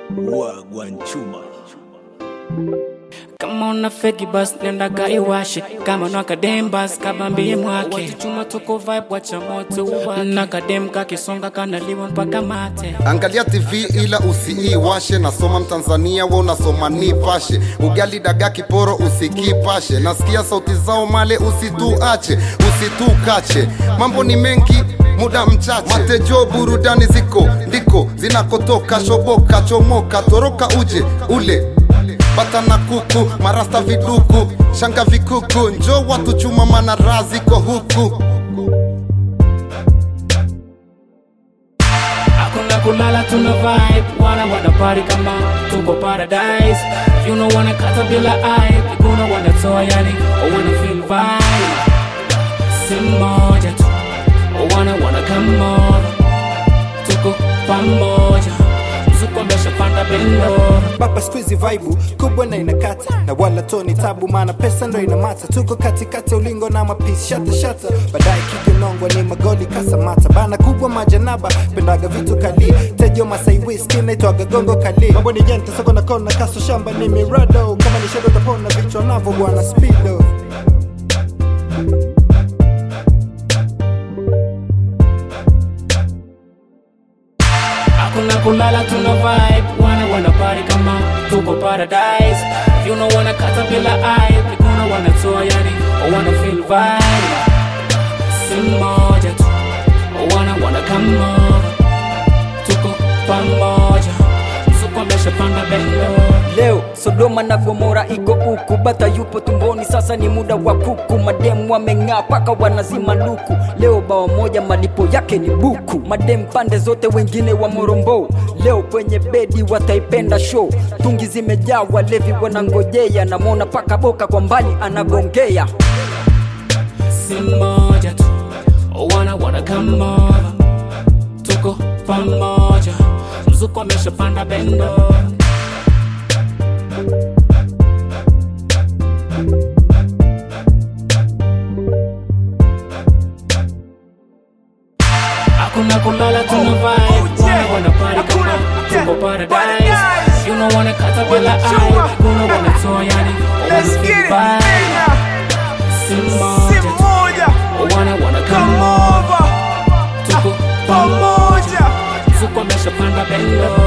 Wagwanchuma. kama una feki bas nenda kaiwashe kama una kadem bas kabambie mwake wakichuma tuko vibe wacha moto uwake na kadem kakisonga kanaliwa mpaka mate Angalia TV ila usiiwashe, nasoma Mtanzania we unasoma nipashe. Ugali dagaa kiporo usikipashe, nasikia sauti zao male usituache, usitukache. Mambo ni mengi muda mchache, matejo burudani ziko ndiko zinakotoka, shoboka chomoka, toroka uje ule bata na kuku, marasta viduku, shanga vikuku, njo watu chuma, mana raha ziko huku. hakuna kulala tuna vibe wana wana party kama tuko paradise If you know wanna kata bila hype kuna wanatoa yani o wanna feel vibe si moja tu o wana wana come over tuko pamoja mzuko ameshapanda bendora baba squeezy vibe kubwa na inakata na wala toni tabu maana pesa ndo inamata tuko katikati ya ulingo na mapisi shata shata baadaye kijonongwa ni magoli kasamata bana kubwa majanaba pendaga vitu kali tejo masai whisky naitwaga gongo kali mambo ni jente soko na kona kaso shamba ni mirado kama ni shedo tapona vichwa navo bwana speedo hakuna kulala tuna vibe wana wana party kama tuko paradise If you know wanna kata bila hype kuna wanatoa yani o wanna feel vibe si moja tu o wana wana come over tuko pamoja mzuko ameshapanda bendera Leo Sodoma na Gomora iko huku, bata yupo tumboni, sasa ni muda wa kuku. Mademu wameng'aa paka wanazima luku. Leo bawa moja malipo yake ni buku. Mademu pande zote, wengine wa morombo. Leo kwenye bedi wataipenda show. Tungi zimejaa, walevi wanangojea. Namwona paka boka kwa mbali anagongea. si moja tu o wana wana come over tuko pamoja mzuko ameshapanda bendera hakuna kulala tuna vibe wana wana party kama tuko paradise you know wanna kata bila hype kuna wanatoa yani o wanna feel vibe si moja tu o wana wana come over tuko pamoja mzuko ameshapanda bendera